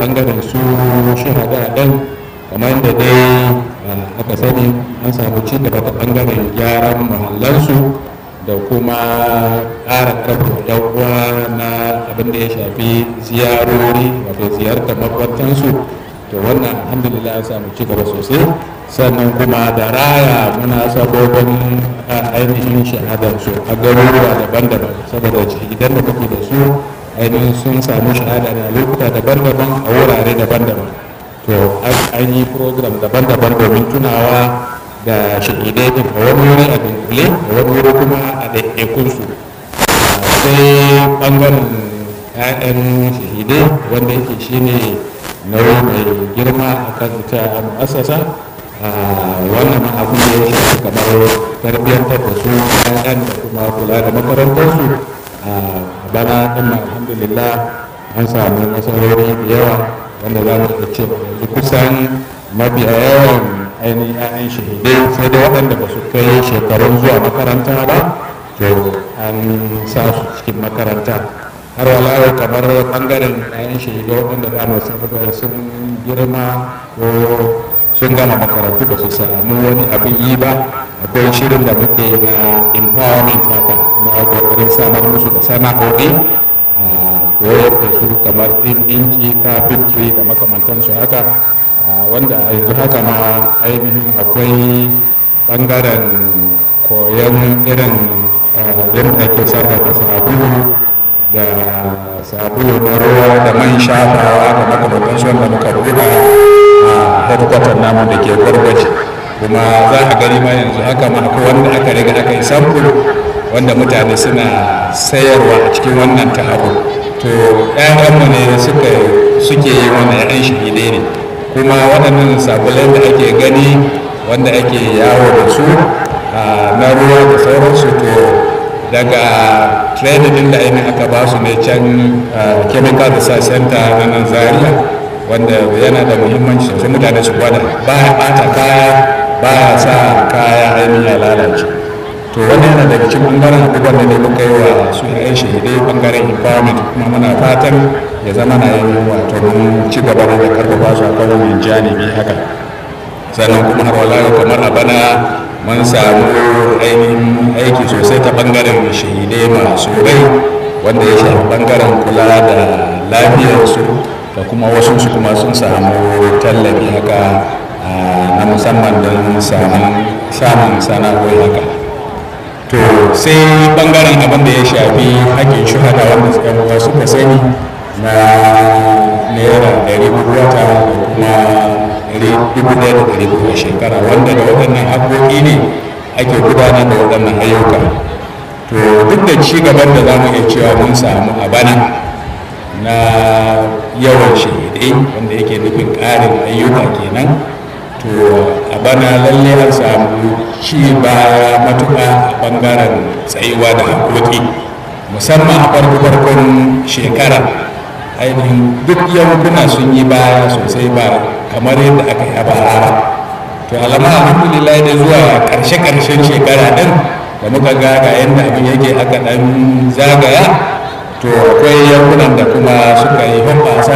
bangaren su shahada ɗin kamar da dai aka sani an samu ci gaba ta bangaren gyaran mahallansu da kuma ƙara ƙarfafa yan uwa na abin da ya shafi ziyarori wato ziyartar makwatansu to wannan alhamdulillah an samu ci gaba sosai sannan kuma da raya munasabobin ainihin shahadarsu a garuruwa daban-daban saboda idan da kake da su ainihin sun samu shahada da lokuta daban-daban a wurare daban-daban to an yi program daban-daban domin tunawa da shahidai din a wani wuri a dunkule a wani wuri kuma a ɗaiɗaikunsu sai ɓangaren 'ya'yan shahidai wanda yake shine nauyi mai girma a kan ita mu'assasa wannan abin da ya shafi kamar tarbiyyantar da su 'ya'yan da kuma kula da makarantarsu bana ɗin alhamdulillah an samu nasarori da yawa wanda za mu iya ce yanzu kusan mabiya yawan ainihin 'ya'yan shahidai sai da waɗanda ba su kai shekarun zuwa makaranta ba to an sa su cikin makaranta har walawa kamar ɓangaren 'ya'yan shahidai waɗanda za mu saboda sun girma ko sun gama makarantu ba su samu wani abin yi ba akwai shirin da muke na empowerment haka na kokarin samar musu da sana'o'i koyar da su kamar ɗinki carpentry da makamantansu haka wanda a yanzu haka ma ainihin akwai ɓangaren koyon irin yadda ake sarrafa sabulu da sabulu na ruwa da man shafawa da makamantansu wanda muka buɗa a headquarter namu da ke gwargwaje kuma za a gani ma yanzu haka ma akwai wanda aka riga aka yi sample wanda mutane suna sayarwa a cikin wannan taro to ƴaƴanmu ne suka suke yi wannan ƴaƴan shahidai ne kuma waɗannan sabulan da ake gani wanda ake yawo da su na ruwa da sauransu to daga training da ainihin aka ba su ne can chemical research center na nan zaria wanda yana da muhimmanci sosai mutane su gwada ba ya ɓata kaya ba ya sa kaya ainihin ya lalace to wani yana daga cikin ɓangaren abubuwan da ne muka yi wa su yan shahidai ɓangaren empowerment kuma muna fatan ya zama na yin wato mun ci gaba da karfafa su a kan wani janibi haka sannan kuma har wala kamar a bana mun samu ainihin aiki sosai ta ɓangaren shahidai masu rai wanda ya shafi ɓangaren kula da lafiyarsu da kuma wasu su kuma sun samu tallafi haka na musamman don samun sana'o'i haka to sai bangaren abin da ya shafi haƙƙin shuhada wanda yan suka sani na naira ɗari wata da kuma dubu ɗaya da ɗari a shekara wanda da waɗannan haƙoƙi ne ake gudanar da waɗannan ayyuka to duk da ci gaban da za mu iya cewa mun samu a bana na yawan shahidai wanda yake nufin ƙarin ayyuka kenan to a bana lalle an samu ci baya matuƙa a ɓangaren tsayuwa da haƙoƙi musamman a farko farkon shekara ainihin duk yankuna sun yi baya sosai ba kamar yadda aka yi a bara to alama alhamdulillah da zuwa ƙarshe ƙarshen shekara ɗin da muka ga ga yadda abin yake aka ɗan zagaya to akwai yankunan da kuma suka yi hoɓasa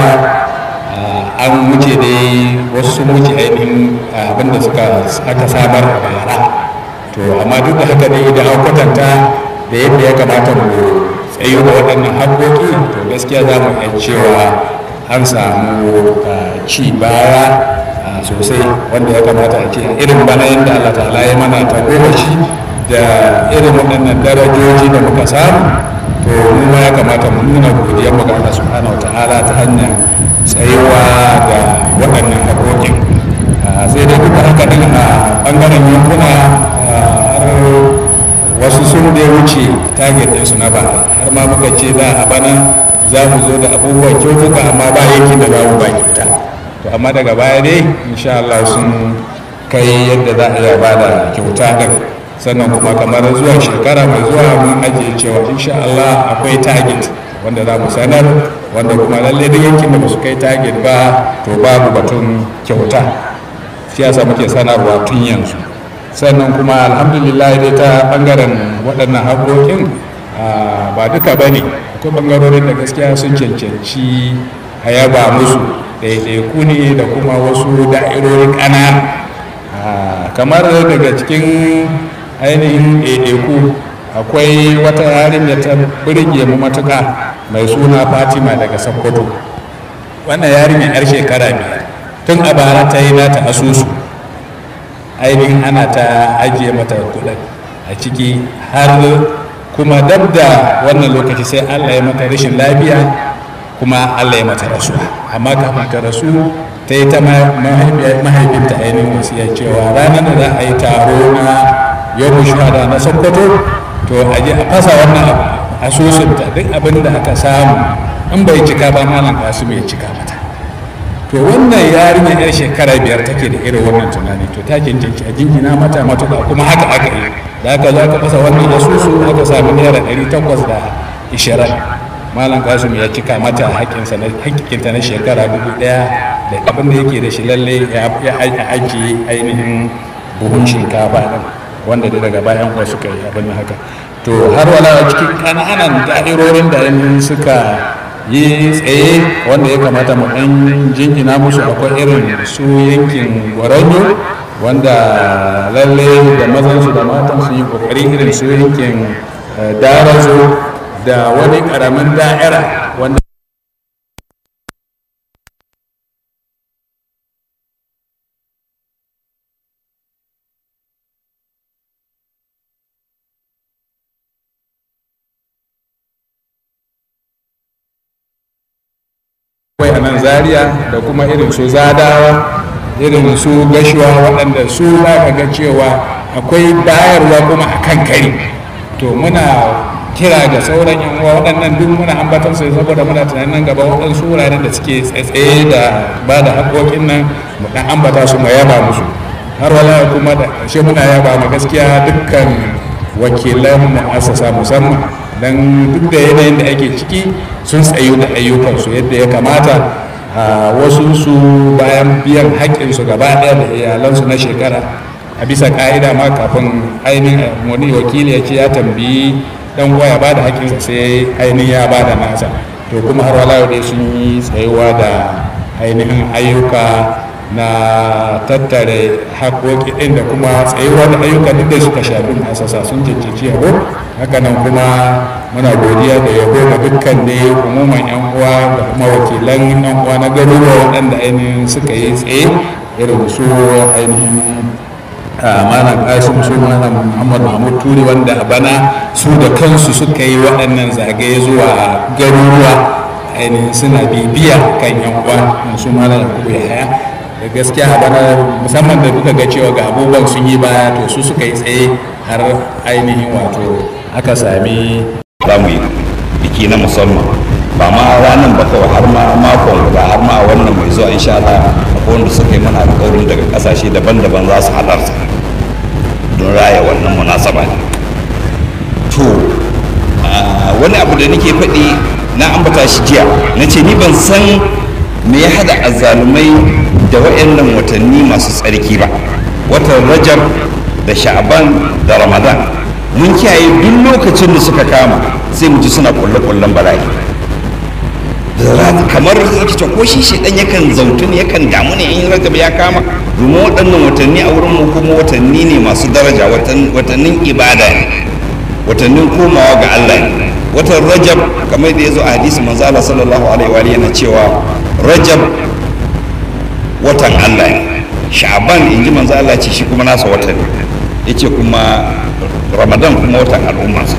an wuce dai wasu sun wuce ainihin abinda suka aka samar a bara to amma duk da haka dai da an kwatanta da yadda ya kamata mu tsayo da waɗannan haƙoƙi to gaskiya za mu iya cewa an samu ci baya sosai wanda ya kamata a ce irin bana yadda Allah ta'ala ya mana ta shi da irin waɗannan darajoji da muka samu to mu ma ya kamata mu nuna godiyar mu ga Allah subhanahu wa ta'ala ta hanyar tsayuwa da waɗannan haƙoƙin sai dai duk haka din a ɓangaren yankuna har wasu sun da wuce target ɗinsu na ba har ma muka ce za a bana za mu zo da abubuwan kyautuka amma ba yankin da za mu ba kyauta to amma daga baya dai insha Allah sun kai yadda za a iya ba da kyauta din sannan kuma kamar zuwa shekara mai zuwa mun ajiye cewa insha Allah akwai target wanda za mu sanar wanda kuma lalle da yankin da ba su kai target ba to babu batun kyauta siyasa muke sanarwa tun yanzu sannan kuma alhamdulillah dai ta bangaren waɗannan haƙoƙin ba duka ba ne akwai bangarorin da gaskiya sun cancanci a yaba musu ɗaiɗaiku ne da kuma wasu da'irori ƙanana kamar daga cikin ainihin ɗaiɗaiku akwai wata yarinya ta birge mu matuƙa mai suna fatima daga sokoto wannan yarinya yar shekara biyar tun a bara ta yi nata asusu ainihin ana ta ajiye mata kuɗin a ciki har kuma dab da wannan lokaci sai allah ya mata rashin lafiya kuma allah ya mata rasuwa amma kafin ta rasu ta yi ta mahaifinta ainihin wasiya cewa ranar da za a yi taro na yau shuhada na sokoto to a je a fasa wannan asusunta duk abin da aka samu in bai cika ba malam kasu bai cika mata to wannan yarinya yar shekara biyar take da irin wannan tunani to ta jinjinci a jingina mata matuƙa kuma haka aka yi da aka zo aka fasa wannan asusu aka samu naira ɗari takwas da ishirin malam kasum ya cika mata haƙƙinsa na haƙƙinta na shekara dubu ɗaya da abin da yake da shi lalle ya ajiye ainihin buhun shinkafa ɗin wanda da daga bayan kuwa suka yi abin haka to har wala cikin ƙananan da'irorin da ainihin suka yi tsaye wanda ya kamata mu ɗan jingina musu akwai irin su yankin gwaranyo wanda lalle da mazansu da matan su yi ƙoƙari irin su yankin darazo da wani ƙaramin da'ira wanda akwai a nan zaria da kuma irin su zadawa irin su gashuwa waɗanda su za ka ga cewa akwai bayarwa kuma a kan kari to muna kira ga sauran yan uwa waɗannan duk muna ambatar su saboda muna tunanin nan gaba waɗansu wuraren da suke tsaye da ba da haƙoƙin nan mu ɗan ambata su mu yaba musu har wala kuma da ƙarshe muna yaba ma gaskiya dukkan wakilan mu'assasa musamman don duk da yanayin da ake ciki sun tsayu da ayyukansu yadda ya kamata a wasu su bayan biyan haƙƙinsu gaba ɗaya da iyalansu na shekara a bisa ƙa'ida ma kafin ainihin wani wakili ya ce ya tambayi dan uwa ya ba da haƙƙinsa sai ainihin ya ba da nasa to kuma har wala dai sun yi tsayuwa da ainihin ayyuka na tattare haƙoƙi ɗin da kuma tsayuwa da ayyuka duk da suka shafi masasa sun cancanci yabo hakanan kuma muna godiya da yabo ga dukkan ne umuman yan uwa da kuma wakilan yan uwa na garuruwa waɗanda ainihin suka yi tsaye irin su ainihin malam kasim su malam muhammad mahmud turi wanda a bana su da kansu suka yi waɗannan zagaye zuwa garuruwa ainihin suna bibiya kan yan uwa su malam yakubu ya haya da gaskiya a bana musamman da kuka ga cewa ga abubuwan sun yi baya to su suka yi tsaye har ainihin wato aka sami za mu yi biki na musamman ba ma ranar ba kawai har ma makon guda har ma wannan mai zuwa insha Allah akwai wanda suka yi mana alƙawarin daga ƙasashe daban-daban za su halarta don raya wannan munasaba ne to wani abu da nake faɗi na ambata shi jiya na ce ni ban san me ya hada azzalumai da waɗannan watanni masu tsarki ba watan rajab da sha'aban da ramadan mun kiyaye duk lokacin da suka kama sai mu ji suna kulle-kullen bala'i kamar rikice ko shi shi dan yakan zautu ne yakan damu ne in rajab ya kama domin waɗannan watanni a wurin mu kuma watanni ne masu daraja watannin ibada ne watannin komawa ga Allah ne watan rajab kamar da ya zo a hadisi manzo Allah sallallahu alaihi wa yana cewa rajab watan Allah ne sha'ban in ji manzo Allah ce shi kuma nasa watan ne yace kuma ramadan kuma watan al'ummarsa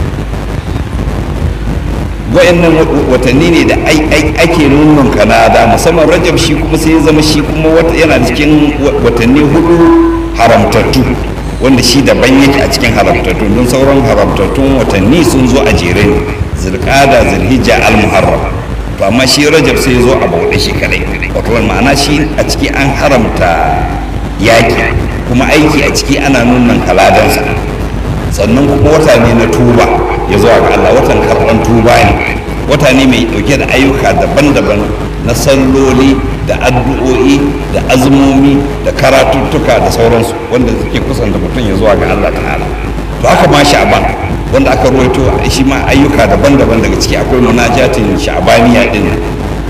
wayannan watanni ne da ake nunnun kanada musamman rajab shi kuma sai ya zama shi kuma yana cikin watanni hudu haramtattu wanda shi daban yake a cikin haramtattu don sauran haramtattun watanni sun zo a jere ne zirkada zirhijja al-muharram to amma shi rajab sai ya zo a bauɗe shi kadai wato ma'ana shi a ciki an haramta yaki kuma aiki a ciki ana nunan kaladansa sannan kuma wata ne na tuba ya zuwa ga Allah watan karɓan tuba ne wata ne mai ɗauke da ayyuka daban-daban na salloli da addu'o'i da azumomi da karatuttuka da sauransu wanda suke kusanta mutum ya zuwa ga Allah ta'ala to haka ma sha'ban wanda aka ruwaito shi ma ayyuka daban-daban daga ciki akwai munajatin sha'baniya din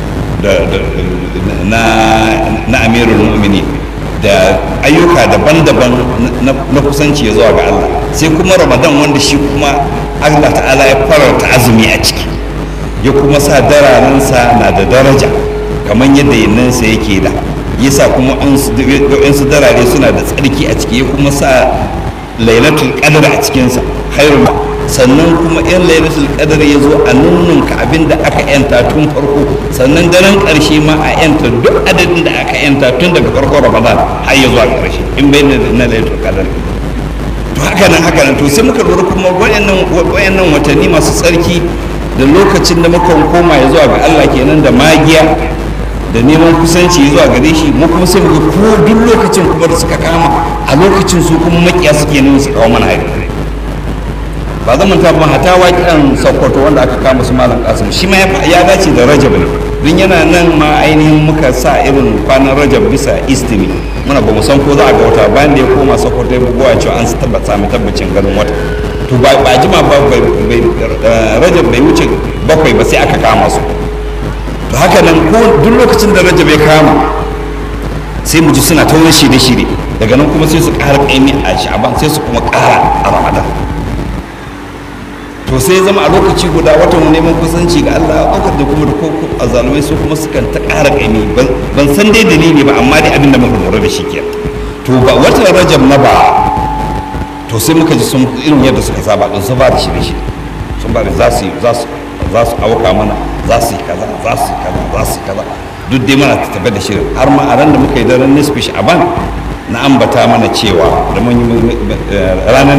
na amirul mu'mini da ayyuka daban-daban na kusanci ya zuwa ga Allah sai kuma ramadan wanda shi kuma Allah ta'ala ya fararta azumi a ciki ya kuma sa dararensa na da daraja kamar yadda yinnansa yake da yasa kuma su darare suna da tsarki a ciki ya kuma sa lailatul qadr a cikinsa khairul sannan kuma yan lailatul qadr ya zo a nunnunka abin da aka yanta tun farko sannan daren karshe ma a yanta duk adadin da aka yanta tun daga farkon ramadan har ya zuwa karshe in bai na lailatul qadr to haka nan haka nan to sai muka lura kuma wayannan wayannan watanni masu tsarki da lokacin da muka koma ya zuwa ga Allah kenan da magiya da neman kusanci zuwa gare shi mu kuma sai muga ko duk lokacin kuma da suka kama a lokacin su kuma makiya suke nan su kawo mana hari ba zan manta ba hata waƙen sokoto wanda aka kama su malam kasim shi ma ya dace da rajab ne don yana nan ma ainihin muka sa irin kwanan rajab bisa istimi muna ba mu san ko za a ga wata bayan da ya koma sokoto ya bugowa cewa an tabbata sami tabbacin ganin wata to ba jima ba rajab bai wuce bakwai ba sai aka kama su to haka nan ko duk lokacin da rajab ya kama sai mu ji suna ta wani shirye-shirye daga nan kuma sai su ƙara ƙaimi a sha'aban sai su kuma ƙara a ramadan to sai zama a lokaci guda watan neman kusanci ga Allah aukar da kuma da koko a zalumai su kuma sukan ta ƙara ƙaimi ban san dai dalili ba amma dai abin da muka lura da shi ke to ba watan rajab na ba to sai muka ji sun irin yadda suka saba don sun ba da shirye-shirye sun ba da za su za su za su auka mana za su yi kaza za su yi kaza za su yi kaza duk dai mana ta tabbata da shirin har ma a ran da muka yi daren nisfi sha'aban na ambata mana cewa da mun yi ranar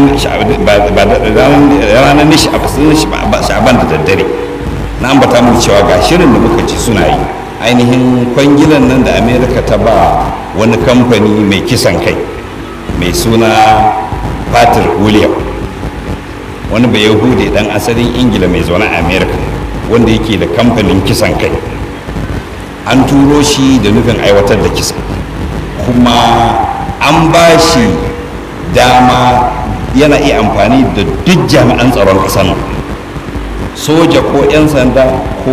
ranar sha'aban da daddare na ambata mana cewa ga shirin da muka ci suna yi ainihin kwangilan nan da amerika ta ba wani kamfani mai kisan kai mai suna patrick william wani bai yahudi dan asalin ingila mai zaune a america wanda yake da kamfanin kisan kai an turo shi da nufin aiwatar da kisa kuma an ba shi dama yana iya amfani da duk jami'an tsaron ƙasar nan soja ko 'yan sanda ko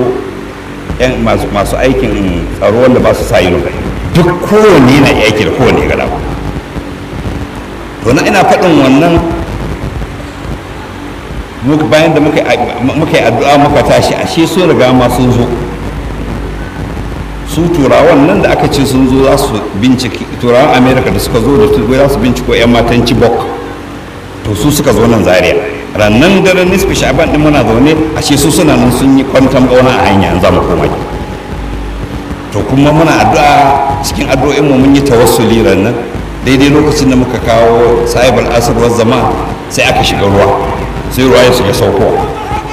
masu aikin tsaro wanda ba su sa yi duk kowane yana aiki da kowane gada to na ina faɗin wannan bayan da muka yi addu'a muka tashi ashe sun riga ma sun zo su turawan nan da aka ce sun zo za su binciki turawan america da suka zo da turai za su binciko 'yan matan chibok to su suka zo nan zaria rannan daren nisfi sha'aban din muna zaune ashe su suna nan sun yi kwantan bauna a hanya za mu koma to kuma muna addu'a cikin addu'o'in mu mun yi tawassuli rannan daidai lokacin da muka kawo sahibul asr wa zama sai aka shiga ruwa sai ruwa ya shiga saukowa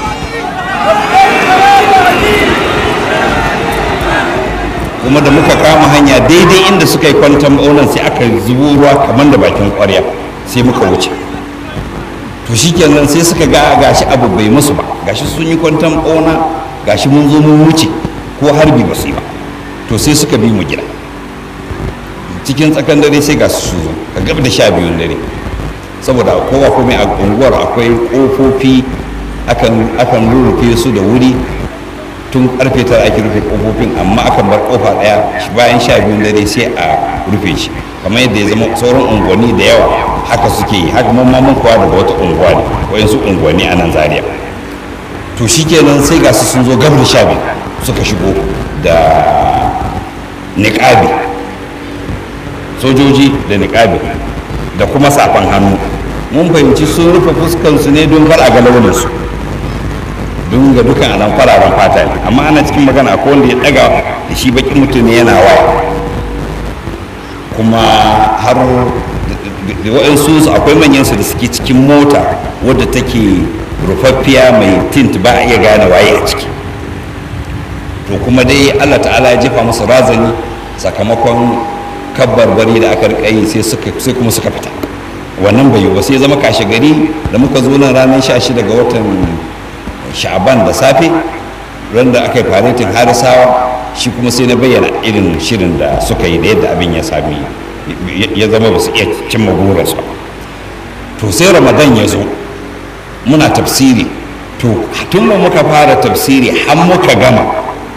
kuma da muka kama hanya daidai inda suka yi kwantan baunan sai aka zubo ruwa kamar da bakin kwarya sai muka wuce to shikenan sai suka ga gashi abu bai musu ba gashi sun yi kwantan bauna gashi mun zo mun wuce ko harbi ba su yi ba to sai suka bi mu gida cikin tsakan dare sai ga su zo ka gab da sha biyun dare saboda kowa komai a unguwar akwai kofofi akan rurrufe su da wuri tun karfe tara ake rufe kofofin amma akan bar kofa daya bayan sha biyun dare sai a rufe shi kamar yadda ya zama sauran unguwanni da yawa haka suke yi haka mamma mun kowa daga wata unguwa ne wayansu unguwanni a nan zaria to shikenan sai ga su sun zo gabar sha biyu suka shigo da niƙabi sojoji da niƙabi da kuma safan hannu mun fahimci sun rufe fuskansu ne don kar a ga launinsu don ga dukan alam fararen fata ne amma ana cikin magana akwai wanda ya daga da shi bakin mutum ne yana waya kuma har da waɗansu su akwai manyansu da suke cikin mota wadda take rufaffiya mai tint ba a iya gane waye a ciki to kuma dai allah ta'ala ya jefa musu razani sakamakon kabbar bari da aka rika yi sai kuma suka fita wannan bai yi ba sai zama kashe gari da muka zo nan ranar 16 ga watan sha'aban da safe ran da aka yi faretin harisawa shi kuma sai na bayyana irin shirin da suka yi da yadda abin ya sami ya zama ba su iya cimma burinsu to sai ramadan ya zo muna tafsiri to tun da muka fara tafsiri har muka gama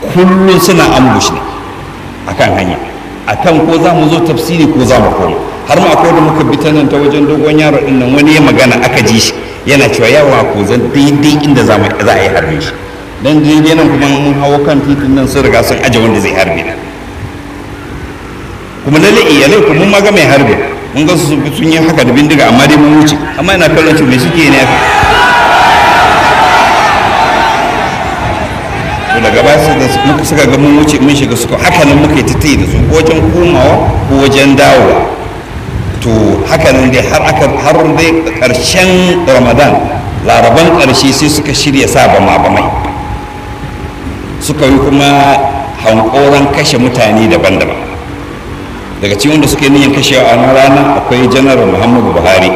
kullum suna ambush ne akan hanya akan ko za mu zo tafsiri ko za mu koma har ma akwai da muka bi ta nan ta wajen dogon yaro din nan wani ya magana aka ji shi yana cewa yawa ko zan daidai inda za a yi harbe shi dan daidai nan kuma mun hawo kan titin nan sun riga sun aje wanda zai harbe na kuma lalle iyalai kuma mun maga mai harbe mun ga su sun yi haka da bindiga amma dai mun wuce amma ina kallon su me suke ne haka to daga baya su da muka suka ga mun wuce mun shiga suka haka nan muka yi tattayi da su ko wajen komawa ko wajen dawowa to haka nan dai har aka har dai karshen ramadan laraban karshe sai suka shirya sa bama bamai suka yi kuma hankoran kashe mutane daban-daban daga cikin wanda suke niyan kashe a wannan rana akwai janar muhammadu buhari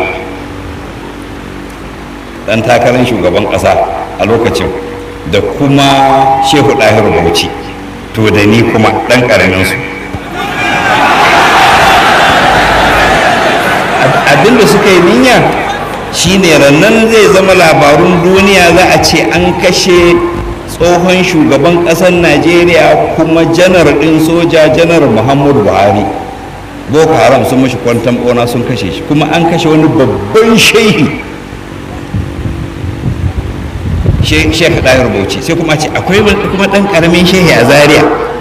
dan takarar shugaban kasa a lokacin da kuma shehu ɗahiru bauchi to da ni kuma ɗan ƙaraminsu abinda suka yi niyya shine rannan zai zama labarun duniya za a ce an kashe tsohon shugaban ƙasar najeriya kuma janar ɗin soja janar muhammadu buhari boko haram sun mashi kwantan ɓona sun kashe shi kuma an kashe wani babban shehi shekha ɗayar bauchi sai kuma ce akwai kuma ɗan ƙaramin shehi a zaria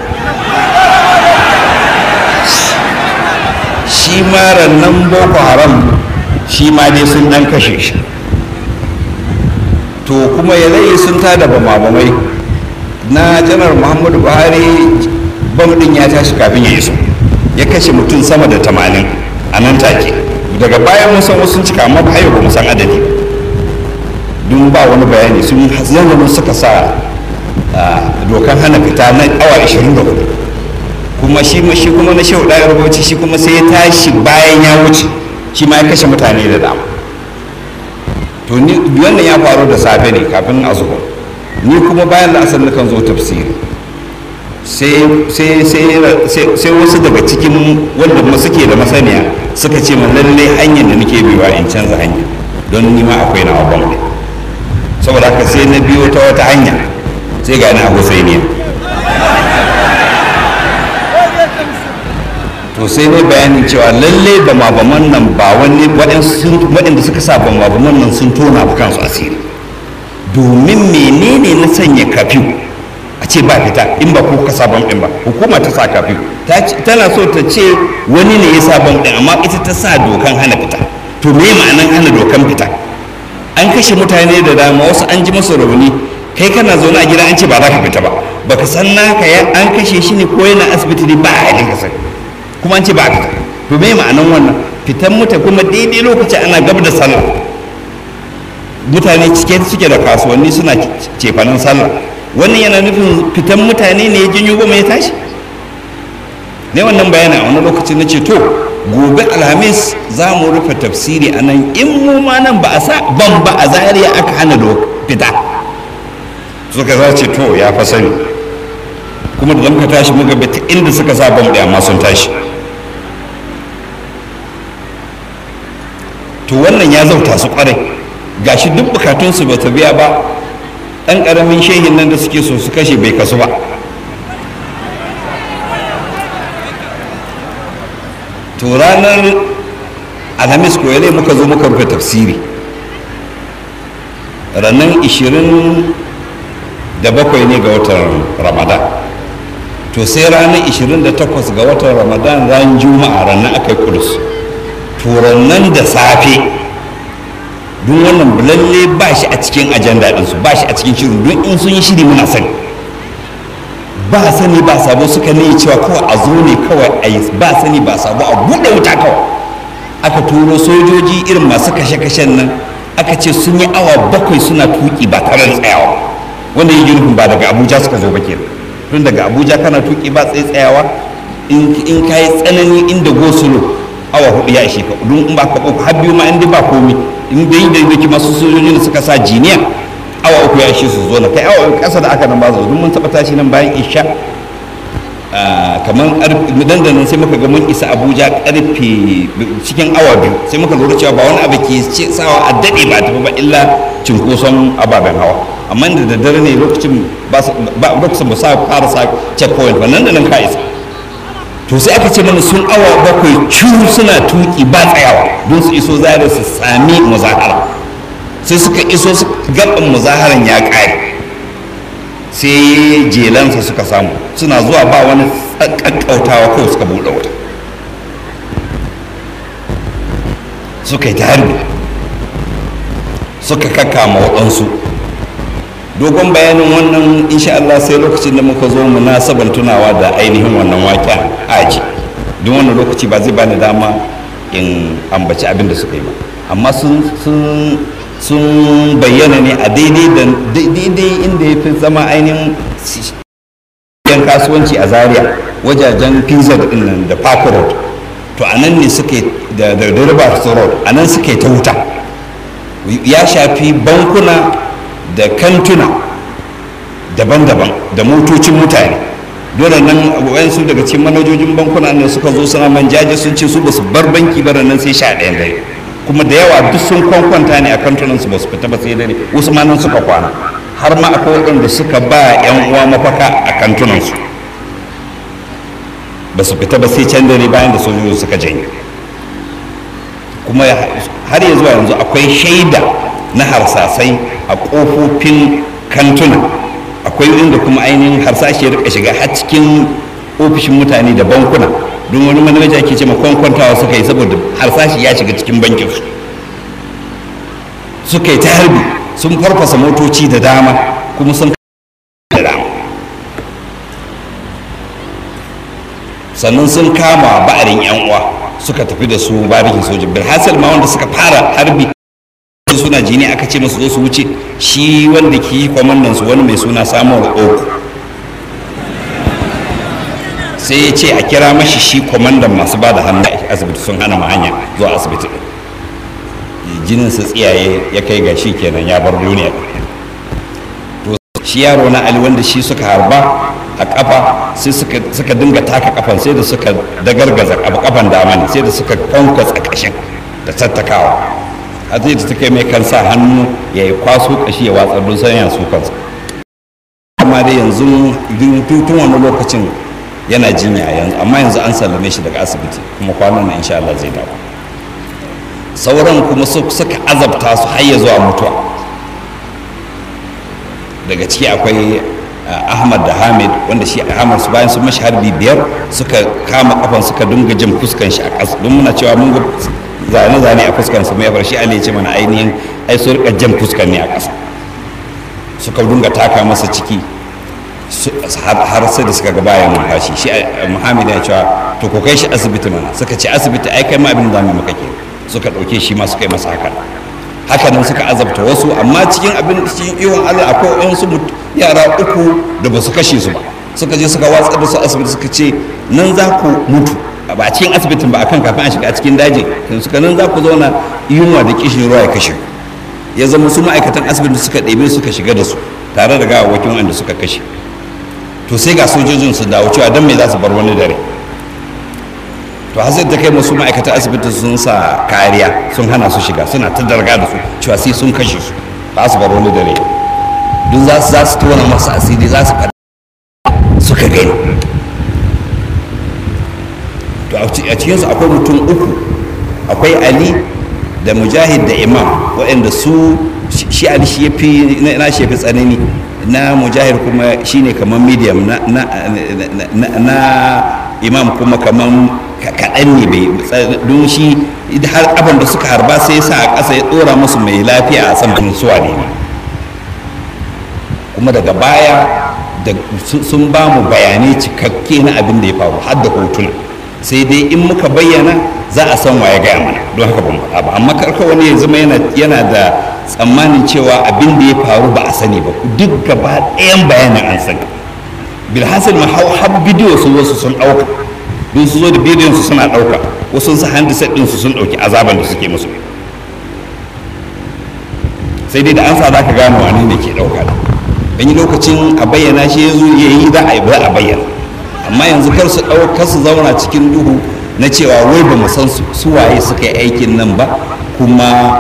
shi ma rannan boko haram shi ma dai sun ɗan kashe shi to kuma yanayi sun tada bama-bamai na janar muhammadu buhari bam ɗin ya tashi kafin ya iso ya kashe mutum sama da tamanin a nan take daga bayan mun san wasu cika amma ba ba mu san adadi dun ba wani bayani sun yanzu suka sa dokan hana fita na awa 24 kuma shi shi kuma na shehu ɗaya rubuci shi kuma sai ya tashi bayan ya wuce shi ma ya kashe mutane da dama to ni wannan ya faru da safe ne kafin a zuwa ni kuma bayan la'asar kan zo tafsiri sai wasu daga cikin wanda suke da masaniya suka ce man lallai hanyar da nake biwa in canza hanya don ni ma akwai na abban ne saboda haka sai na biyo ta wata hanya sai ga na husainiya to sai ne bayanin cewa lallai ba mabaman nan ba wani waɗanda suka sa ba mabaman nan sun tona ba kansu asiri domin menene na sanya kafiyu a ce ba fita in ba ko ka sabon ɗin ba hukuma ta sa kafiyu tana so ta ce wani ne ya sabon ɗin amma ita ta sa dokan hana fita to me ma'anan hana dokan fita an kashe mutane da dama wasu an ji masa rauni kai kana zaune a gida an ce ba za ka fita ba baka san naka ya an kashe shi ne ko yana asibiti ne ba a halin ka sani kuma an ce ba a fita to me ma'anan wannan fitan mutane kuma daidai lokacin ana gab da sallah mutane cike suke da kasuwanni suna cefanen sallah wannan yana nufin fitan mutane ne ya janyo goma ya tashi ne wannan bayanin a wani lokacin na ce to gobe alhamis za mu rufe tafsiri a nan in mu ma nan ba a sa ban ba a zariya aka hana da fita suka za ce to ya fa sani kuma da muka tashi muka bi ta inda suka sa ban ɗaya amma sun tashi to wannan ya zauta su kwarai gashi duk bukatunsu ba ta biya ba ɗan ƙaramin shehin nan da suke so su kashe bai kasu ba to ranar alhamis ko yale muka zo muka rufe tafsiri ranar 27 ne ga watan ramadan to sai ranar 28 ga watan ramadan ran juma'a ranar aka yi kudus to ranar da safe duk wannan lalle ba shi a cikin ajanda ɗinsu ba shi a cikin shirin don in sun yi shiri muna sani ba sani ba sabo suka ne cewa kawai a zo ne kawai a yi ba sani ba sabo a buɗe wuta kawai aka turo sojoji irin masu kashe-kashen nan aka ce sun yi awa bakwai suna tuki ba tare da tsayawa wanda yi nufin ba daga abuja suka zo ba ke tun daga abuja kana tuki ba tsaye tsayawa in ka yi tsanani inda gosulo awa hudu ya ishe ka don in ba ka uku har biyu ma inda ba komi in da yi da yake masu sojoji da suka sa jiniya awa uku ya ishe su zo na kai awa uku kasa da aka nan ba zo don mun taɓa tashi nan bayan isha kamar dandanan sai muka ga mun isa abuja karfe cikin awa biyu sai muka lura cewa ba wani abu ke sawa a daɗe ba tafi ba illa cinkoson ababen hawa amma da daddare ne lokacin ba lokacin ba sa fara sa checkpoint ba nan da nan ka isa to sai aka ce mana sun awa bakwai ciwo suna tuki ba tsayawa don su iso zare su sami muzahara sai suka iso gaban muzaharan ya ƙare sai jelansa suka samu suna zuwa ba wani ƙaƙƙautawa kawai suka buɗe wuta suka yi ta harbi suka kakama waɗansu dogon bayanin wannan insha Allah sai lokacin da muka zo munasaban tunawa da ainihin wannan waƙen aji don wannan lokaci ba zai bani dama in ambaci abin da suka yi ba amma sun sun bayyana ne a daidai da daidai inda ya fi zama ainihin yan kasuwanci a zaria wajajen pizza din nan da park road to a nan ne suke da da river road a nan suke ta wuta ya shafi bankuna da kantuna daban-daban da motocin mutane dole nan wayansu daga cikin manajojin bankuna ne suka zo suna manjaje sun ce su ba su bar banki ba nan sai sha ɗayan dare kuma da yawa duk sun kwankwanta ne a kantunan su ba su fita ba sai dare wasu ma nan suka kwana har ma akwai waɗanda suka ba yan uwa mafaka a kantunan su ba su fita ba sai can dare bayan da sojoji suka janye kuma har ya zuwa yanzu akwai shaida na harsasai a ƙofofin kantuna akwai inda kuma ainihin harsashi ya rika shiga har cikin ofishin mutane da bankuna don wani manaja ke ce kwankwantawa suka yi saboda harsashi ya shiga cikin bankin su suka yi ta harbi sun farfasa motoci da dama kuma sun da dama sannan sun kama ba'arin yan uwa suka tafi da su barikin sojin bilhassal ma wanda suka fara harbi suna jini aka ce masu zo su wuce shi wanda ke yi kwamandan su wani mai suna samuwar oku sai ya ce a kira mashi shi kwamandan masu ba da hannu a asibiti sun hana ma hanya zuwa asibiti jinin su tsiyaye ya kai ga shi kenan ya bar duniya to shi yaro na ali wanda shi suka harba a kafa sai suka dinga taka kafan sai da suka dagargaza kafan dama ne sai da suka kwankwasa kashin da tattakawa a zai da ta kai mai kansa hannu ya yi kwaso kashi ya watsar don sanya su kansa amma dai yanzu tun wani lokacin yana jinya yanzu amma yanzu an sallame shi daga asibiti kuma kwanan nan insha Allah zai dawo sauran kuma suka azabta su har ya zuwa mutuwa daga ciki akwai ahmad da hamid wanda shi ahmad su bayan sun mashi harbi biyar suka kama kafan suka dinga jin fuskan shi a ƙasa don muna cewa mun ga zane-zane a fuskan su mai bar shi ali ya ce mana ainihin ai su rika jan fuskan ne a ƙasa suka dinga taka masa ciki har sai da suka ga bayan numfashi shi muhammad ya cewa to ko kai shi asibiti mana suka ce asibiti ai kai ma abin da zamu maka ke suka ɗauke shi ma suka yi masa haka haka nan suka azabta wasu amma cikin abin cikin iwon allah akwai wasu yara uku da ba su kashe su ba suka je suka watsar da su asibiti suka ce nan za ku mutu ba a cikin asibitin ba akan kafin a shiga a cikin daji suka nan za ku zauna yunwa da kishin ruwa ya kashe ya zama su ma'aikatan asibitin suka ɗebe suka shiga da su tare da gawawwakin wanda suka kashe to sai ga sojojin su dawo cewa don me za su bar wani dare to hasir ta kai masu ma'aikatan asibiti sun sa kariya sun hana su shiga suna ta darga da su cewa sai sun kashe su ba su bar wani dare duk za su za su tona masu asiri za su faɗa suka gani to a cikinsu akwai mutum uku akwai ali da mujahid da imam waɗanda su shi ali shi ya fi na shi ya fi tsanani na mujahid kuma shine kamar medium na, na, na, na imam kuma kamar kaɗan ne bai don shi har abin da suka harba sai sa a ƙasa ya ɗora musu mai lafiya a saman suwa ne kuma daga baya da sun ba mu bayanai cikakke na abin da ya faru har da hotuna sai dai in muka bayyana za a san waye gaya mana don haka ban faɗa ba amma karka wani ya zama yana da tsammanin cewa abin da ya faru ba a sani ba duk gaba ɗayan bayanin an sani bilhassan ma har bidiyo su wasu sun ɗauka don su zo da bidiyon su suna ɗauka wasu su handset ɗin su sun ɗauki azaban da suke musu sai dai da an sa za ka gano wani ne ke ɗauka da an yi lokacin a bayyana shi ya zo ya yi za a yi ba a bayyana amma yanzu kar su ɗaukar su zauna cikin duhu na cewa wai ba mu san su waye suka yi aikin nan ba kuma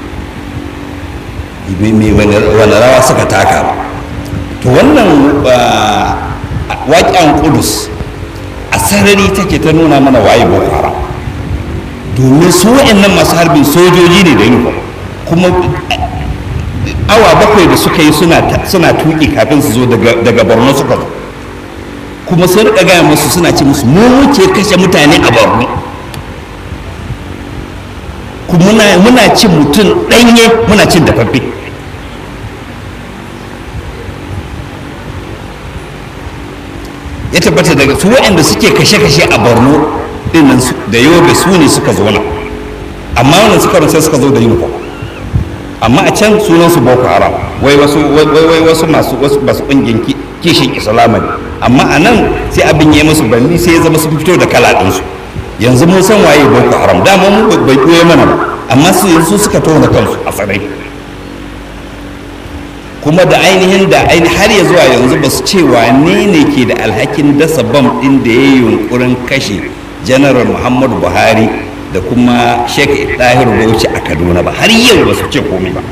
wani rawa suka taka ba to wannan waƙen kudus a sarari take ta nuna mana waye boko haram domin su wa'annan masu harbin sojoji ne da uniform kuma awa bakwai da suka yi suna tuki kafin su zo daga borno suka zo kuma sun rika gaya musu suna ce musu mu muke kashe mutane a borno kuma muna cin mutum ɗanye muna cin dafaffe ya tabbata daga su waɗanda suke kashe-kashe a borno dinnan da yobe su ne suka zo nan amma wannan suka sai suka zo da uniform amma a can sunan su boko haram wai wasu wai wasu masu wasu basu kungiyar kishin islama ne amma a nan sai abin ya musu banni sai ya zama su fito da kala ɗinsu yanzu mun san waye boko haram dama mun bai koye mana ba amma su yanzu suka tona kansu a tsarai kuma da ainihin da har ya zuwa yanzu ba su ce wane ne ke da alhakin dasa bam ɗin da ya yi yunkurin kashe janaral muhammadu buhari da kuma sheikh tahir bauchi a kaduna ba har yau ba su ce komai ba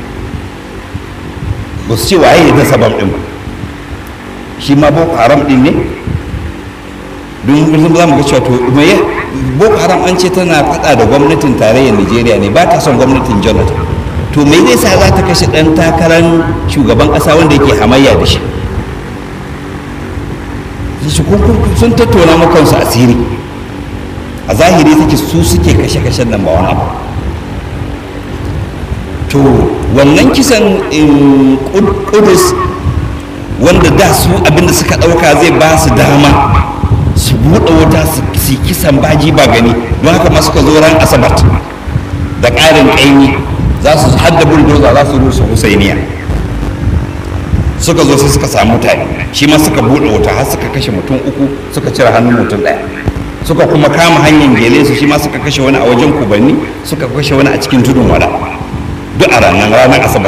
ba su ce waye ya dasa bam ɗin ba shi ma boko haram ɗin ne don za mu ga cewa to me boko haram an ce tana faɗa da gwamnatin tarayyar nigeria ne ba ta son gwamnatin jonathan to me zai sa za ta kashe ɗan takarar shugaban ƙasa wanda yake hamayya da shi sun tattauna makonsu asiri a zahiri take su suke kashe-kashen nan ba wani abu to wannan kisan kudus wanda da su abinda suka ɗauka zai ba su dama su buɗe wuta su kisan baji ba gani don haka ma suka zo ran asabar da ƙarin ƙaimi za su hadda buldoza za su rusa husainiya suka zo sai suka samu mutane shi ma suka buɗe wuta har suka kashe mutum uku suka cire hannun mutum ɗaya suka kuma kama hanyar gele su shi ma suka kashe wani a wajen kubanni suka kashe wani a cikin tudun wada duk a ranar ranar asabar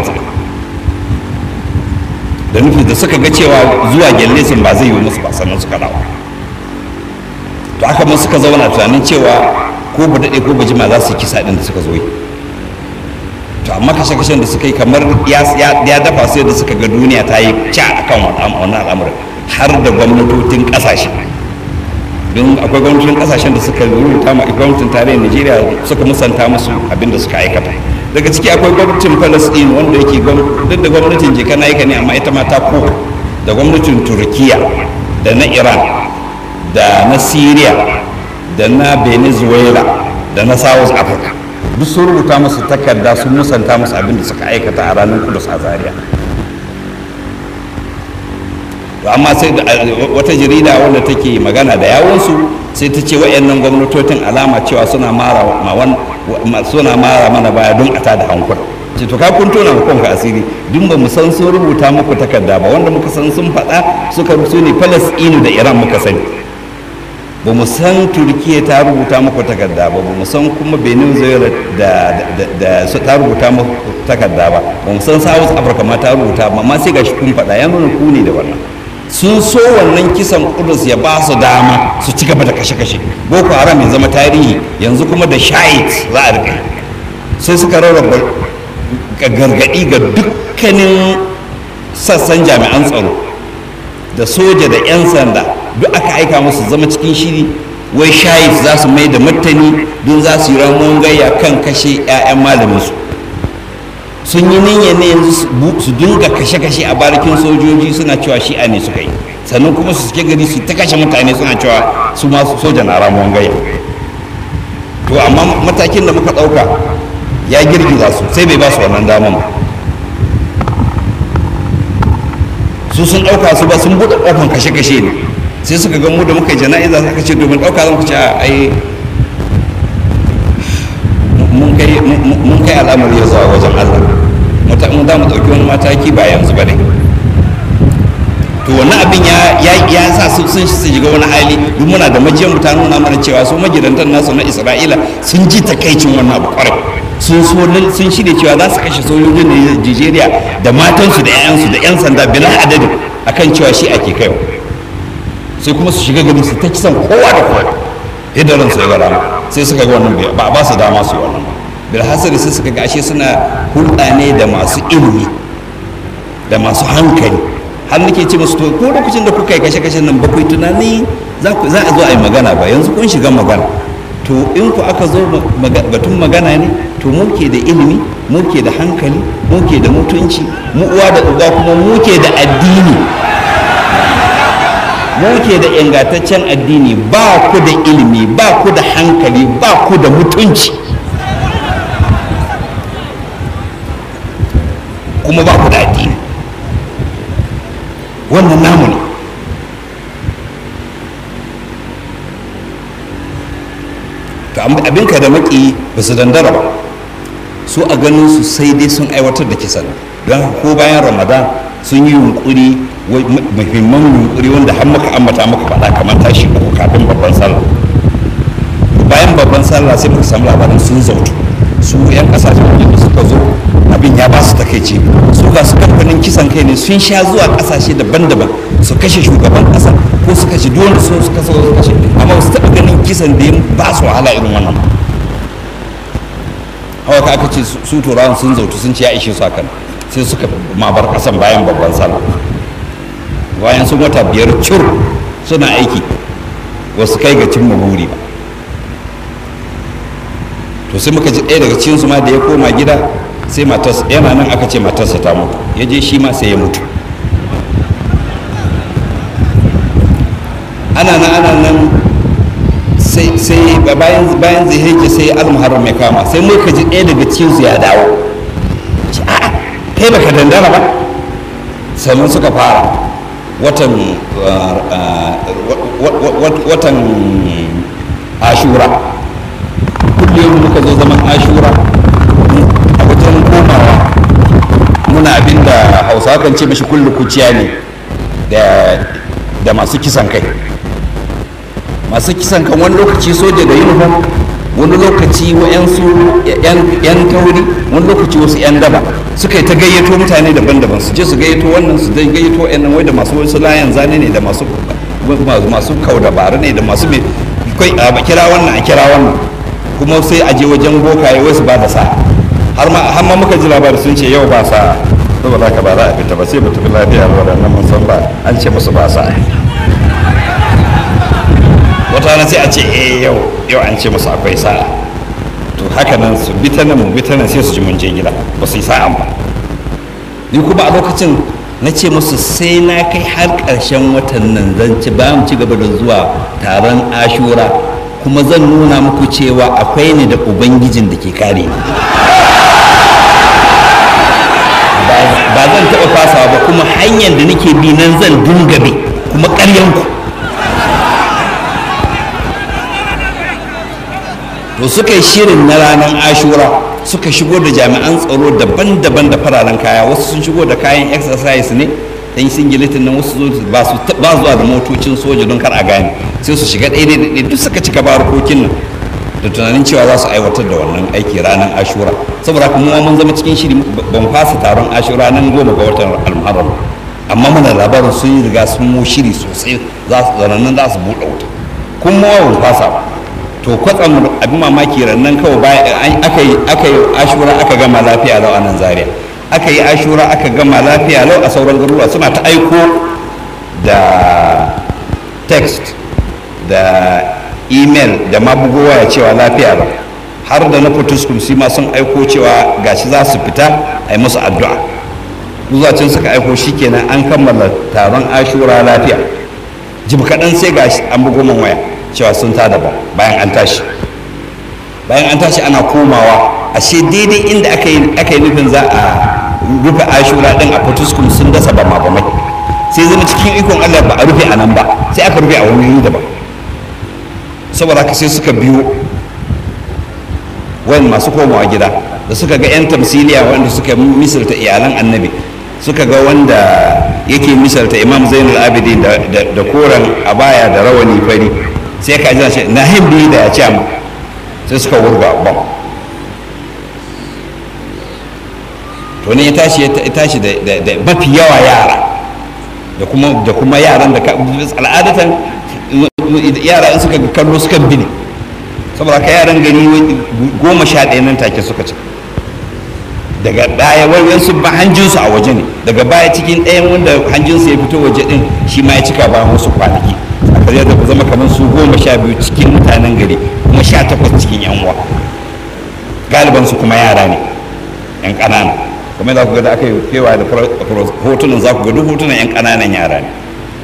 da nufi da suka ga cewa zuwa gelle sun ba zai yi musu ba sannan suka dawo to aka mun suka zauna tunanin cewa ko ba daɗe ko ba jima za su yi kisa ɗin da suka zo yi to amma kashe-kashen da suka yi kamar ya dafa su yadda suka ga duniya ta yi ca akan wannan al'amuran har da gwamnatocin ƙasashe don akwai gwamnatin kasashen da suka rubuta ma gwamnatin tarayyar nigeria suka musanta musu abin da suka aikata daga ciki akwai gwamnatin palestine wanda yake duk da gwamnatin jika na ne amma ita ma ta ko da gwamnatin turkiya da na iran da na syria da na venezuela da na south africa duk sun rubuta musu takarda sun musanta musu abin da suka aikata a ranar kudus a zaria to amma sai wata jarida wanda take magana da yawonsu sai ta ce wa'annan gwamnatocin alama cewa suna mara suna mara mana baya don a tada hankula ce to ka kun tona mu kanka asiri duk ba mu san sun rubuta muku takarda ba wanda muka san sun faɗa suka rubuta ne Palestine da Iran muka sani ba mu san Turkiya ta rubuta muku takarda ba ba mu san kuma Venezuela da da ta rubuta muku takarda ba ba mu san South Africa ma ta rubuta ba amma sai gashi kun faɗa ya nuna ku ne da wannan sun so wannan kisan kudus ya ba su dama su ci gaba da kashe-kashe boko haram ya zama tarihi yanzu kuma da shahid za a rika sai suka rarraba gargaɗi ga dukkanin sassan jami'an tsaro da soja da 'yan sanda duk aka aika musu zama cikin shiri wai shahid za su mai da martani don za su yi ramuwan gayya kan kashe 'ya'yan malaminsu sun yi niyya ne yanzu su dinga kashe-kashe a barikin sojoji suna cewa shi'a ne suka yi sannan kuma su suke gari su ta kashe mutane suna cewa su ma soja na ramuwan gaya to amma matakin da muka ɗauka ya girgiza su sai bai ba su wannan daman su sun ɗauka su ba sun buɗe ƙofan kashe-kashe ne sai suka ga mu da muka yi jana'iza suka ce domin ɗauka zan ku ce a ai mun kai al'amari ya zuwa wajen Allah mu za mu ɗauki wani mataki ba yanzu ba ne to wannan abin ya sa su sun su shiga wani hali duk muna da majiyar mu ta nuna mana cewa su magidantan nasu na Isra'ila sun ji takaicin wannan abu kwarai sun so sun shirya cewa za su kashe sojojin Nigeria da matansu da 'ya'yansu da 'yan sanda bila adadin akan cewa shi ake kaiwa sai kuma su shiga gari su ta kisan kowa da kowa yadda ransu ya gara sai suka ga wannan ba ba su dama su yi wannan bilhassari sai suka ga ashe suna hulɗa ne da masu ilimi da masu hankali har nake ce musu to ko lokacin da kuka yi kashe-kashen nan bakwai tunani za a zo a yi magana ba yanzu kun shiga magana to in ku aka zo batun magana ne to muke da ilimi muke da hankali muke da mutunci mu uwa da uba kuma muke da addini muke da ingantaccen addini ba ku da ilimi ba ku da hankali ba ku da mutunci kuma ba ku da addini wannan namu ne to abinka da maki ba su dandara ba su a ganin su sai dai sun aiwatar da kisan don ko bayan ramadan sun yi yunkuri muhimman yunkuri wanda har muka ambata muka faɗa kamar tashi uku kafin babban sallah bayan babban sallah sai muka samu labarin sun zautu su yan kasashen waje da suka zo abin ya ba su takaici su ga su kamfanin kisan kai ne sun sha zuwa kasashe daban-daban su kashe shugaban kasa ko su kashe duk wanda su kasa su kashe amma su taɓa ganin kisan da ya ba su wahala irin wannan hawa ka aka ce su turawan sun zautu sun ce ya ishe su hakan sai suka mabar kasan bayan babban sallah bayan sun wata biyar cur suna aiki wasu kai ga cimma buri ba to sai muka ji ɗaya daga cikin su ma da ya koma gida sai matarsa yana nan aka ce matarsa ta mutu ya je shi ma sai ya mutu ana nan ana nan sai sai bayan bayan zai heke sai almuharram ya kama sai muka ji ɗaya daga cikin su ya dawo a'a kai baka dandana ba sannan suka fara watan watan ashura kullum muka zo zaman ashura a wajen komawa muna abin da hausawa kan ce mashi kullu kuciya ne da masu kisan kai masu kisan kan wani lokaci soja da uniform wani lokaci wa'yansu yan tauri wani lokaci wasu yan daba suka yi ta gayyato mutane daban-daban su je su gayyato wannan su dai gayyato yan nan wai da masu wasu layan zane ne da masu masu kau dabara ne da masu mai a kira wannan a kira wannan kuma sai a je wajen bokaye wai su ba da sa har ma muka ji labari sun ce yau ba sa saboda haka ba za a fita ba sai mutum lafiya ba da mun san ba an ce musu ba sa wata rana sai a ce eh yau yau an ce musu akwai sa'a to haka nan su bi ta nan mu bi ta nan sai su ji mun je gida ba su yi sa'an ba ni kuma a lokacin na ce musu sai na kai har ƙarshen watan nan zan ci ba mu ci gaba da zuwa taron ashura kuma zan nuna muku cewa akwai ni da ubangijin da ke kare ni ba zan taɓa fasawa ba kuma hanyar da nake bi nan zan dinga bi kuma ƙaryanku to suka yi shirin na ranar ashura suka shigo da jami'an tsaro daban-daban da fararen kaya wasu sun shigo da kayan exercise ne dan singilitin nan wasu ba su ba zuwa da motocin soja don kar a gane sai su shiga ɗaya ɗaya duk suka cika barkokin nan da tunanin cewa za su aiwatar da wannan aiki ranar ashura saboda kuma mun zama cikin shiri ban fasa taron ashura nan goma ga watan almuharram amma muna labarin sun yi riga sun mu shiri sosai za su zanannan za su buɗe wuta kuma ban fasa ba to kwatsam abin mamaki rannan kawai bayan aka yi aka yi ashura aka gama lafiya lau a nan zaria aka yi ashura aka gama lafiya lau a sauran garuruwa suna ta aiko da text da email da mabugowa ya cewa lafiya ba har da na fotuskum shi ma sun aiko cewa gashi za su fita a yi musu addu'a zuwa can suka aiko shikenan an kammala taron ashura lafiya jim kaɗan sai gashi an bugo man waya cewa sun tada ba bayan an tashi bayan an tashi ana komawa ashe daidai inda aka yi aka yi nufin za a rufe ashura din a fotuskum sun dasa ba ma mai sai zama cikin ikon allah ba a rufe a nan ba sai aka rufe a wani wuri daban saboda haka sai suka biyo wani masu komawa gida da suka ga 'yan tamsiliya wanda suka misalta iyalan annabi suka ga wanda yake misalta imam zainul abidin da koren abaya da rawani fari sai ka jira shi na hindi da ya ce sai suka wurga bam to ne ya tashi ya tashi da mafi yawa yara da kuma da kuma yaran da al'adatan yara in suka kallo suka bi ne saboda ka yaran gani goma sha ɗaya nan take suka ci daga ɗaya wani su ba hanjinsu a waje ne daga baya cikin ɗayan wanda hanjinsu ya fito waje ɗin shi ma ya cika bayan wasu kwanaki a kare da zama kamar su goma sha biyu cikin mutanen gari kuma sha takwas cikin yan uwa galiban su kuma yara ne yan ƙanana kuma za ku ga da aka yi kewa da hotunan za ku ga duk hotunan yan ƙananan yara ne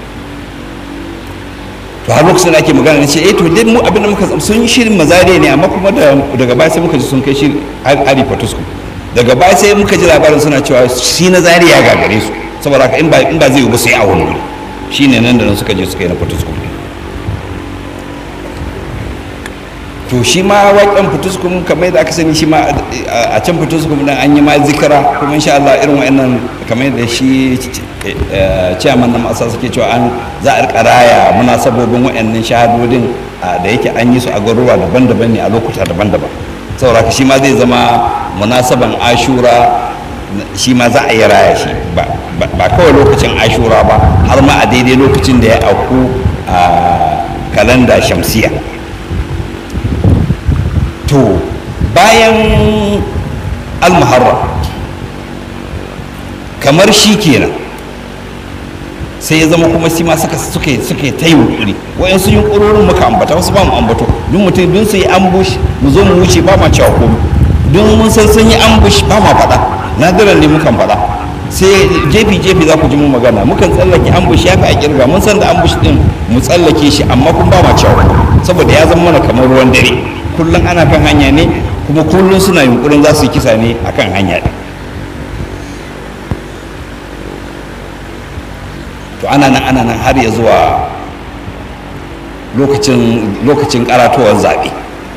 to har lokacin da ake magana na ce eh to dai mu abin da muka sun yi shirin mazare ne amma kuma daga baya sai muka ji sun kai shi hari fatusku daga baya sai muka ji labarin suna cewa shi na zari ya gagare su saboda haka in ba in ba zai yi ba sai a wani wuri shine nan da nan suka je suka yi na fatusku to shi ma waƙen fituskum kamar yadda aka sani shi ma a can fituskum nan an yi ma zikira kuma insha Allah irin wa'annan kamar yadda shi ciyaman na masa suke cewa an za a rika raya munasabobin wa'annan shahadodin da yake an yi su a garuruwa daban-daban ne a lokuta daban-daban saboda shi ma zai zama munasaban ashura shi ma za a yi raya shi ba kawai lokacin ashura ba har ma a daidai lokacin da ya auku a kalanda shamsiya to bayan almuharram kamar shi kenan sai ya zama kuma shi ma suka suka suka ta yunkuri wayan su yunkurorin muka ambata wasu ba mu ambato duk mutum dun su yi ambush mu zo mu wuce ba ma cewa komai dun mun san sun yi ambush ba ma faɗa nadiran ne mukan faɗa sai jefi jefi za ku ji mu magana mukan tsallake ambush ya fi a kirga mun san da ambush din mu tsallake shi amma kun ba ma cewa saboda ya zama mana kamar ruwan dare kullum ana kan hanya ne kuma kullum suna yunkurin za su yi kisa ne a kan hanya ne to ana nan ana nan har ya zuwa lokacin karatowar zaɓe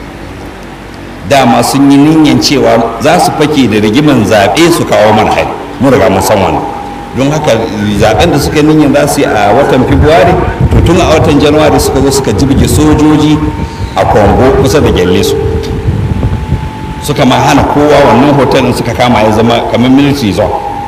dama sun yi niyyar cewa za su fake da rigiman zaɓe su kawo mana hari mun riga mun san wannan don haka zaɓen da suka niyyar za su yi a watan february to tun a watan january suka zo suka jibge sojoji a kongo kusa da gyalle su suka ma hana kowa wannan hotel suka kama ya zama kamar military zone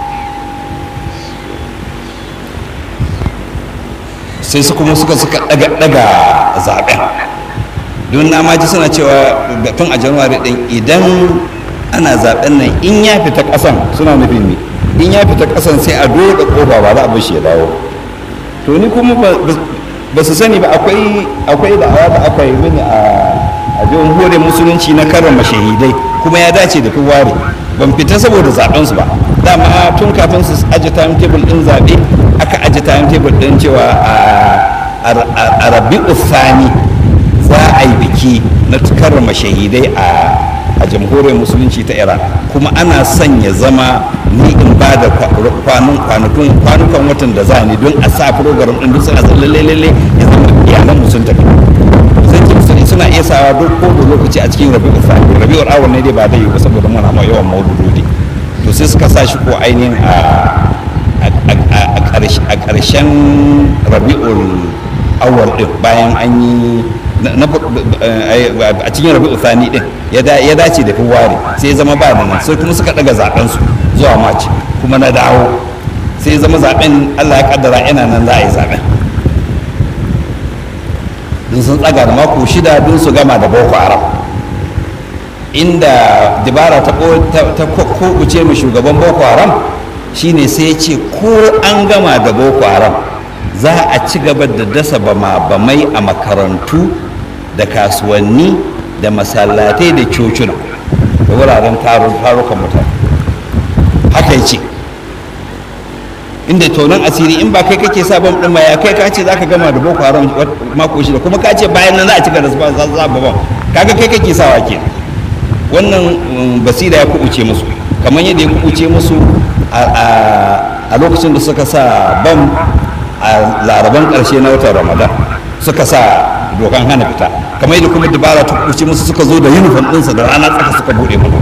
sai su kuma suka suka daga daga zaben don na maji suna cewa tun a january din idan ana zaben nan in ya fita kasan suna nufin ne in ya fita kasan sai a doda kofa ba za a bashi ya dawo to ni kuma ba su sani ba akwai akwai da'awa da aka yi mini a jamhuriyar musulunci na karrama shahidai kuma ya dace da ware ban fita saboda zaben su ba dama tun kafin su aje timetable din zabe aka aje timetable din cewa a rabi'u thani za a yi biki na karrama shahidai a jamhuriyar musulunci ta iran kuma ana son ya zama ni in ba da kwanukan watan da za ni don a sa program din duk suna zan lalle lalle ya zama iyalan mu sun tafi zan ce musu suna iya sawa duk ko da lokaci a cikin rabi'ul thani rabi'ul awwal ne dai ba dai ba saboda muna ma yawan maulududi to sai suka sa shi ko ainihin a ƙarshen rabi'ul awwal din bayan an yi a cikin rabi'ul thani din ya dace da fewari sai ya zama ba da nan sai kuma suka daga zaben su zuwa maci kuma na dawo sai ya zama zaben Allah ya kaddara yana nan za a yi zaben don sun tsaga da mako shida don su gama da boko haram inda dabara ta kokuce mu shugaban boko haram shine sai ya ce ko an gama da boko haram za a ci gaba da dasa bama bamai a makarantu da kasuwanni da masallatai da cocina da wuraren tarukan mutane haka ya ce inda tonon asiri in ba kai kake sa bam din ma ya kai ka ce zaka gama da boko haram mako shida kuma ka ce bayan nan za a cika da su ba za ba bam kaga kai kake sawa ke wannan basira ya kubuce musu kamar yadda ya kubuce musu a lokacin da suka sa bam a laraban karshe na watan ramadan suka sa dokan hana fita kamar yadda kuma dabara ta kubuce musu suka zo da uniform ɗinsa da rana tsaka suka buɗe mu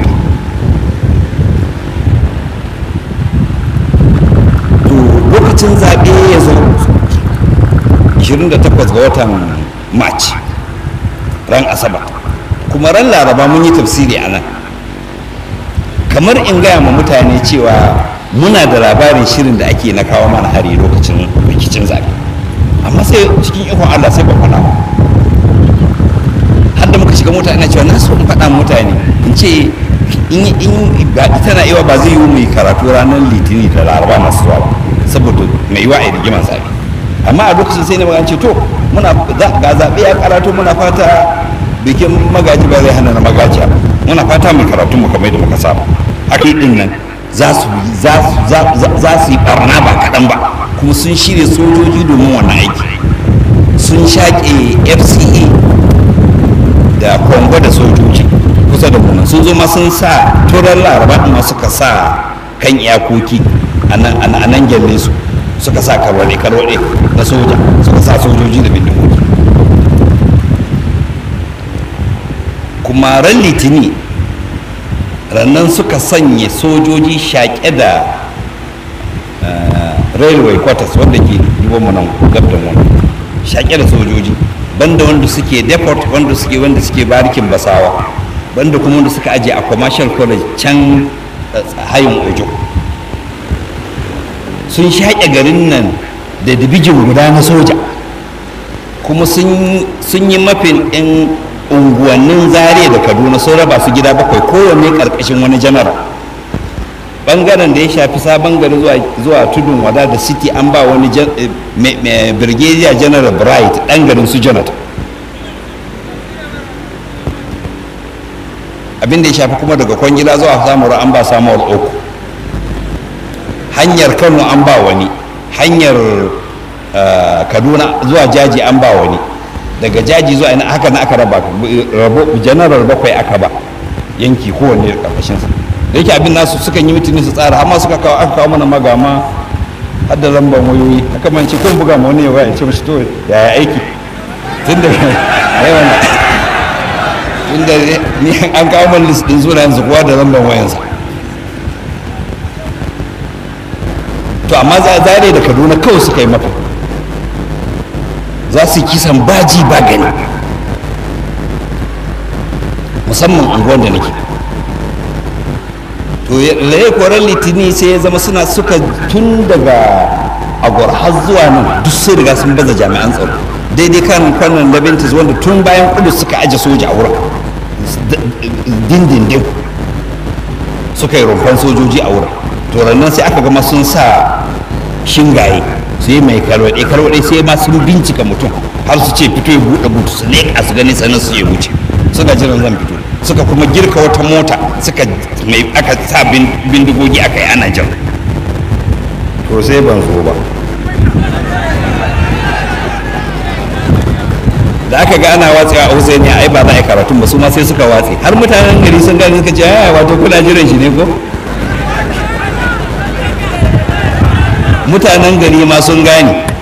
lokacin zaɓe ya zo 28 ga watan march ran asabar kuma ran laraba mun yi tafsiri a nan kamar in gaya ma mutane cewa muna da labarin shirin da ake na kawo mana hari lokacin rikicin zaɓe amma sai cikin ikon allah sai ba faɗa ba har da muka shiga mota ina cewa na so in faɗa mutane in ce in in ba tana yawa ba zai yi mu yi karatu ranar litinin da laraba masu zuwa ba saboda mai yiwa a rigiman zaɓe amma a lokacin sai na magana ce to muna ga zaɓe ya karatu muna fata bikin magaji ba zai hana na magaji ba muna fata mai karatu mu kamar da muka saba haka din nan za su yi barna ba kaɗan ba kuma sun shirya sojoji domin wannan aiki sun shaƙe fca da kongo da sojoji kusa da munan sun zo ma sun sa turan laraba ma suka sa kan iyakoki a nan gyalle su suka sa karwaɗe karwaɗe na soja suka sa sojoji da bindigogi kuma ran litini rannan suka sanya sojoji shaƙe da railway quarters wanda ke mu nan gab da mu shaƙe da sojoji banda wanda suke deport wanda suke wanda suke barikin basawa banda kuma wanda suka aje a commercial college can hayin ojo sun shaƙe garin nan da dibijin guda na soja kuma sun yi mafin ɗin unguwannin zare da kaduna sun raba su gida bakwai kowanne ƙarƙashin wani janar bangaren da ya shafi sabon gari zuwa tudun wada da city an ba wani brigadier general bright ɗan garin su jonathan abin da ya shafi kuma daga kwangila zuwa samuwar an ba samuwar uku hanyar kano an ba wani hanyar kaduna zuwa jaji an ba wani daga jaji zuwa ina haka na aka raba janaral bakwai aka ba yanki kowanne da karkashinsa da yake abin nasu sukan yi mutune su tsara amma suka kawo aka kawo mana magama har da lambar wayoyi haka man ce kun buga ma wani yawa ya ce mashi to yaya aiki tun da yawan tun da ni an kawo man list din sunayen su kowa da lambar wayansa to amma zare da kaduna kawai suka yi mata za su yi kisan baji ba gani musamman unguwar da nake to laye koren litini sai ya zama suna suka tun daga agwar har zuwa nan duk sun riga sun baza jami'an tsaro daidai kan kwanan labintis wanda tun bayan kudu suka aje soja a wurin dindindin suka yi rumfan sojoji a wurin to rannan sai aka gama sun sa shingaye su yi mai karwaɗe karwaɗe sai ma sun bincika mutum har su ce fito ya buɗe butu su leƙa su gani sannan su ya wuce suka jiran zan fito suka kuma girka wata mota suka mai aka sa bindigogi aka yi ana jan to sai ban zo ba da aka ga ana watsewa a Hussein ai ba za a yi karatun ba su ma sai suka watse har mutanen gari sun gani suka ce ai wato kuna jiran shi ne ko mutanen gari ma sun gane